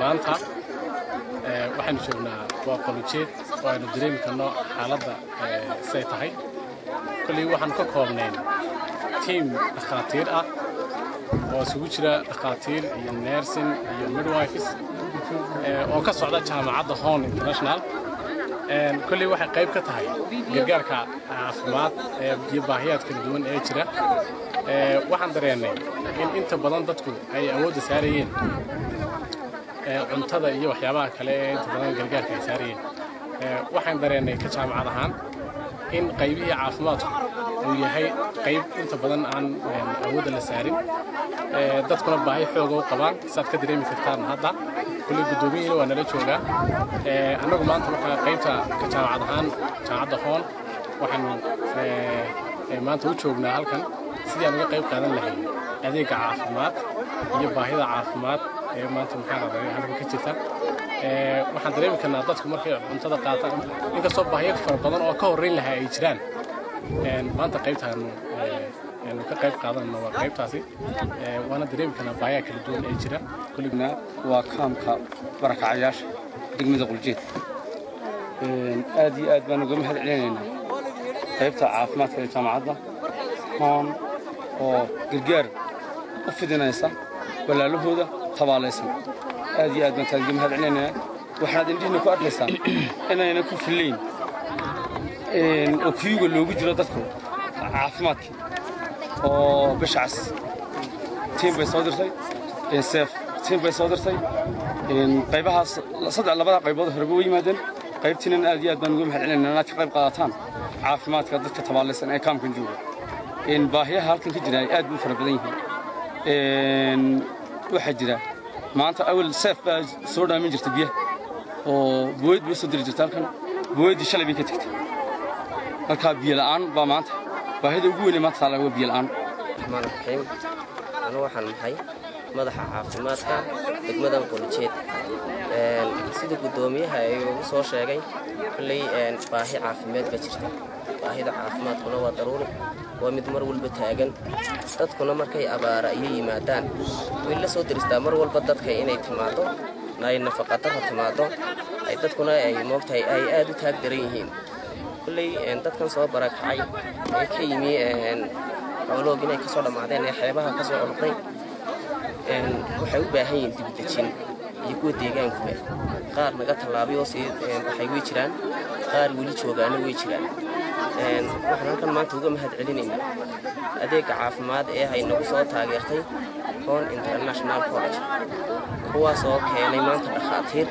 maanta waxaynu joognaa waa qolujeed oo aynu dareemi karno xaaladda siday tahay kolley waxaanu ka koobnayn tiim dhakhaatiir ah oo isugu jira dhakhaatiir iyo nersin iyo midwifes oo ka socda jaamacadda hon international kolley waxay qayb ka tahay gargaarka caafimaad iyo baahiyaad kala duwan ee jira waxaan dareennay in inta badan dadku ay awoodda saarayeen cuntada iyo waxyaabaha kale ee inta badan gargaarka ay saarayeen waxaan dareennay ka jaamacad ahaan in qaybihii caafimaadku uu yahay qayb inta badan aan awoodda la saarin dadkuna baahi xooga u qabaan saad ka dareemi kartaan hadda kulley guddoomiyiina waa nala joogaa annagu maanta markaa qaybta ka jaamacad ahaan jaamacadda hoon waxaanu maanta u joognaa halkan sidii aan uga qayb qaadan lahayn adeegga caafimaad iyo baahida caafimaad ee maanta maxaa raday halkan ka jirta waxaan dareemi karnaa dadku markay cuntada qaataan inkastoo baahiyo fara badan oo ka horreyn lahaa ay jiraan maanta qaybtaanu aynu ka qayb qaadanayno waa qaybtaasi waana dareemi karnaa baahiyaha kala duwan ee jira kulligna waa kaamka barakacayaasha degmada quljeed aad iyo aad baan uga mahad celinaynaa qaybta caafimaadka ee jaamacadda hoon oo gargaar u fidinaysa walaalahooda tabaalaysan aad iyo aad baan taad uga mahad celinaynaa waxaad indhihiina ku arkaysaa inayna ku fillayn oo kiyuga loogu jiro dadku caafimaadkii oo bishacas tiim bay soo dirtay seef tiim bay soo dirtay qaybahaas saddex labada qaybood horeba way yimaadeen qaybtiinan aad iyo aad baan uga mahad celinaynaa inaad ka qayb qaadataan caafimaadka dadka tabaalaysan ee kaamkan jooga baahiyaha halkan ka jira ay aad u fara badan yihiin waxaa jira maanta awal seef baa soo dhaamin jirta biyaha oo booyad bay soo diri jirta halkan booyaddii shalay bay ka tegtay markaa biyo la'aan baa maanta baahida ugu weynee maanta taala waa biyo la'aan raxmaan raxiim anu waxaan nahay madaxa caafimaadka degmadan qolijeed sida guddoomiyaha ay ugu soo sheegay kolley baahi caafimaad baa jirta baahida caafimaadkuna waa daruuri waa mid mar walba taagan dadkuna markay abaara iyo yimaadaan way la soo deristaa mar walba dadka inay timaado ay nafaqadara timaado ay dadkuna ay moogtahay ay aad u taag daran yihiin kolley dadkan soo barakacay ee ka yimi xooloog inay ka soo dhammaadeen ee xeebaha ka soo orday waxay u baahan yihiin dibdejin iyo kuwa deegaankuba qaar naga tallaabay oo sii baxay way jiraan qaar weli joogaana way jiraan waxaan halkan maanta uga mahad celinaynaa adeegga caafimaad ee hay nagu soo taageertay hon international college kuwaas oo keenay maanta dhakhaatiir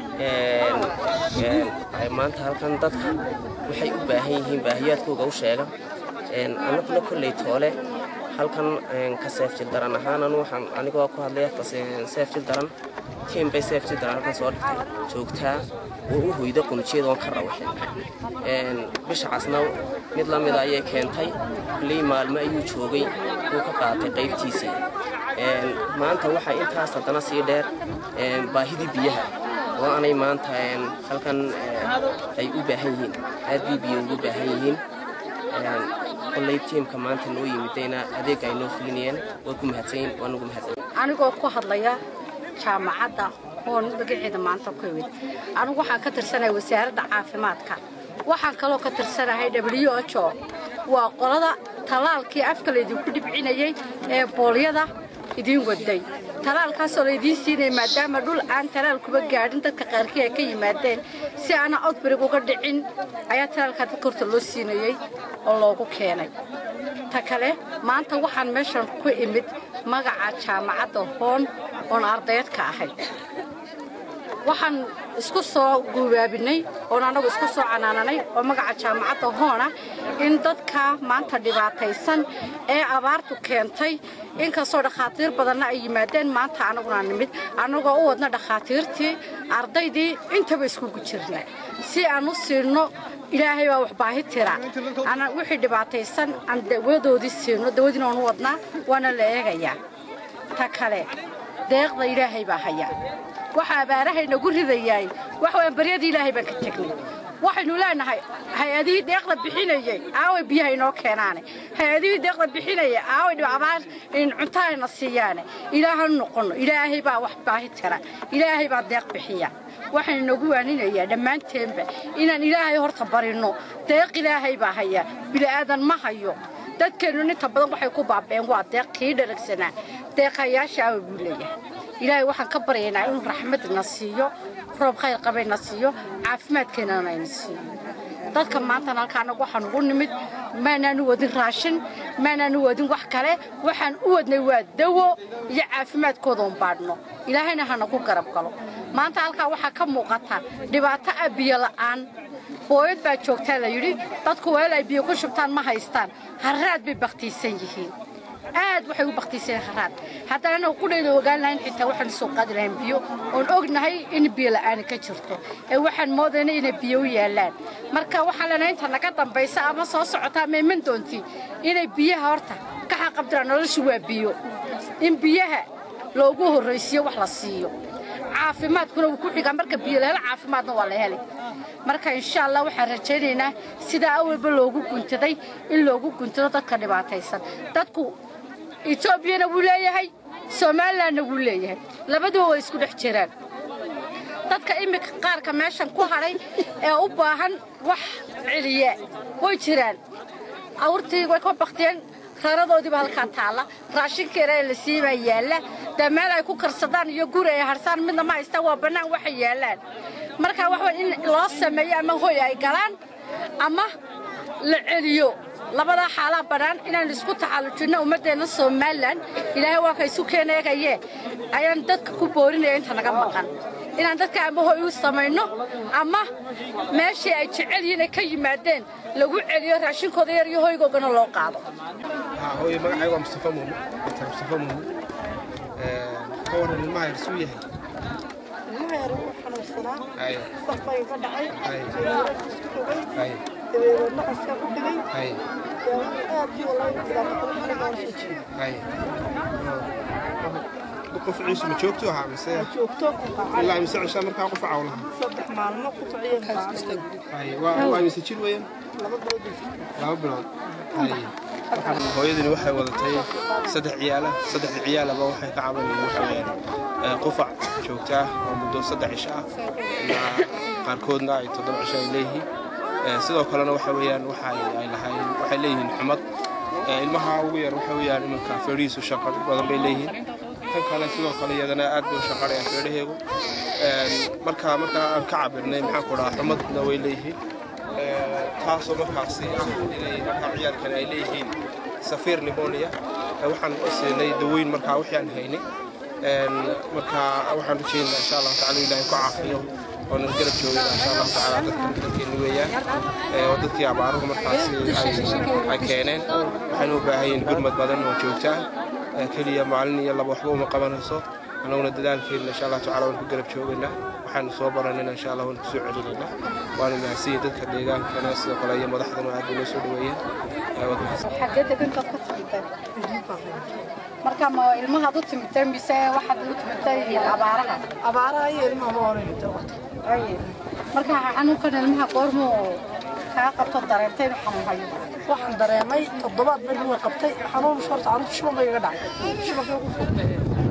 maanta halkan dadka waxay u baahan yihiin baahiyaadkooga u sheega annaguna kolley toole halkan ka seefjil daran ahaan anu waxaan anigoo ku hadlay afka seefjil daran tiim bay seefjil daran halkan soo dhigtay joogtaa oo u hoyda qunjeed oon ka rawaxin bisha casna mid la mida ayay keentay kulley maalmo ayuu joogay kuu ka qaatay qaybtiisii maanta waxaa intaas haddana sii dheer baahidii biyaha oo aanay maanta halkan ay u baahan yihiin aad bay biyo ugu baahan yihiin kolley tiimka maanta noo yimidayna adeegga ay noo fulinayeen waa ku mahadsanyiin waa nagu mahadsan anigoo ku hadlaya jaamacadda hoon magaceeda maanta ku imid anigu waxaan ka tirsanahay wasaaradda caafimaadka waxaan kaloo ka tirsanahay w h o waa qolada tallaalkii afka laydinku dhibcinayey ee boolyada idiin waday talaalkaasoo laydiin siinaya maadaama dhul aan talaal kuba gaadhin dadka qaarkii ay ka yimaadeen si aana outbrig uga dhicin ayaa talaalkaa dadka horta loo siinayey oo loogu keenay ta kale maanta waxaan meeshan ku imid magaca jaamacadda hoon oon ardayd ka ahay waxaan isku soo guubaabinay oon annagu isku soo canaananay oo magaca jaamacadda hoona in dadka maanta dhibaataysan ee abaartu keentay inkastoo dhakhaatiir badanna ay yimaadeen maanta annaguna nimid annagoo u wadna dhakhaatiirtii ardaydii intaba iskugu jirna si aan u siinno ilaahay baa wax baahi tira wixii dhibaataysan aan dawadoodii siino dawadiina waan u wadnaa waana la eegayaa ta kale deeqda ilaahay baa haya waxa abaarahay nagu ridayaay wax waan baryadii ilaahay baan ka tegnay waxaynu leenahay hay-adihii deeqda bixinayay aaway biyaha inoo keenaane hay-adihii deeqda bixinayay aaway abaar cuntahayna siiyaane ilaahanu noqonno ilaahay baa wax baahi tara ilaahay baa deeq bixiya waxaan inagu waaninayaa dhammaanteenba inaan ilaahay horta barinno deeq ilaahay baa haya bili'aadan ma hayo dadkeennu inta badan waxay ku baabeen waa deeq kii dharagsanaa deeqayaasha awa buu leeyahay ilaahay waxaan ka baryaynaa inuu raxmadna siiyo roob khayr qabayna siiyo caafimaadkeennana ayna siiyo dadka maantana halkaanagu waxaan ugu nimid maanaanu wadin raashin maanaanu wadin wax kale waxaan u wadnay waa dawo iyo caafimaadkoodaun baadhno ilaahayna hanagu garab galo maanta halkaa waxaa ka muuqata dhibaato ah biyo la'aan booyad baa joogtaa la yidhi dadku weel ay biyo ku shubtaan ma haystaan harraad bay bakhtiisan yihiin aad waxay u bakhtiiseen haraad haddana anagu qudhayda ogaan lahayn xitaa waxaan soo qaadi lahayn biyo oon ognahay in biyo la'aani ka jirto ee waxaan moodaynay inay biyo u yaallaan marka waxaan leenahay inta naga dambaysa ama soo socota ama iman doontii inay biyaha horta ka xaqabdiraan noloshu waa biyo in biyaha loogu horraysiiyo wax la siiyo caafimaadkuna wuu ku xigaa marka biyo la helo caafimaadna waa la helay marka insha allah waxaan rajaynaynaa sidaa awalba loogu guntaday in loogu guntado dadka dhibaataysan dadku etoobiyana wuu leeyahay somalilanna wuu leeyahay labaduba way isku dhex jiraan dadka iminka qaarka meeshan ku hadhay ee u baahan wax celiya way jiraan awrtii way ka baktiyeen raradoodiiba halkaa taalla raashinkeena ee la siibaa yaalla dee meel ay ku karsadaan iyo guri ay harsaan midna ma haystaan waa bannaan waxay yaallaan marka waxa in loo sameeyo ama hoy ay galaan ama la celiyo labadaa xaalaa bannaan inaan isku taxallujinno ummaddeenna somalilan ilaahay waa ka isu keeneegaye ayaan dadka ku boorinaya inta naga maqan inaan dadka ama hoy u samayno ama meeshii ay jecel yihiin ay ka yimaadeen lagu celiyo raashinkooda yar iyo hoygoogana loo qaado hooye magacayga waa mustafa muume dr mustafa muume ka waran ilmaha yar suu yahay ilmaha yar wuu xanuunsanaa Haye. safbay ka dhacay Haye. dabeerad isku dhugay Haye. dabeerad naqaska ku dhigay Haye. aad iyo walaahi dhibaato kale xaligaa soo jeeda Haye. qof ciisu ma joogtu ahaa mise joogto ilaa mise cishaa markaa qof cawlaha saddex maalmo ku kiciyo kaacay Haye. waa waa mise jir weeyaan laba bilood laba bilood Haye. Waxaan- hooyadani waxay wadatay saddex ciyaala saddexda ciyaalaba waxay ka cabanayeen waxa weeyaan ee, qufac joogta ah oo muddo saddex cisho ah ilaa qaarkoodna ay toddoba cisho ay leeyihiin Ee, sidoo kalena waxa weeyaan waxa ay ay lahayn waxay leeyihiin xumad Ee, ilmaha ugu yar waxa weeyaan iminka feedhihiisu shaqo badan bay leeyihiin tan kale sidoo kale iyadana aad bay u shaqarayaan feedhaheegu marka marka aan ka cabirnay maxaan ku dhahaa xumadna way leeyihiin Ee, taasoo markaasi ah inay markaa ciyaalkani ay leeyihiin safiir pneumonia Ee, waxaan u siinay daweyn markaa wixii aan haynay Een, marka waxaan rajaynaynaa insha allahu tacala ilaahay ku caafiyo oo na garab joogayna insha allahu tacaala dadkan dadkeeni weeyaan Ee, oo dadkii abaaruhu markaasi ay- ay keeneen waxayna u baahan yihiin gurmad badan oo joogta ah Ee, keliya maalin iyo laba waxba uma qabanayso annaguna dadaalkeena insha allahu tacala waan ku garab joogaynaa waxaanu soo baranayna insha allah waan kusoo celinaynaa waana mahadsanyihin dadka deegaankana sidoo kale iyo madaxdana aad bay noo soo dhaweeyeen Ee, waad mahadsan xaggee degantaad ka timideen marka ma ilmahaad u timideen mise waxaad u timideen abaaraha abaaraha iyo ilmaha ma horeyta Aye. marka xanuunkan ilmaha goormuu kaa qabto dareentay inuu xanuun hayo waxaan dareemay toddobaad beri way qabtay xanuun horta carruurta shuban bay iga dhacay shubankii ugu furtay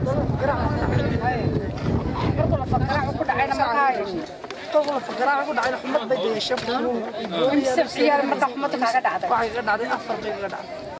markuu la fakaracu ku dhacayna markaa kolka la fagaraaca ku dhacayna xumad bay degeshay imse ciyaar marka xumada kaaga dhacday waxay iga dhacday afar bay iga dhacday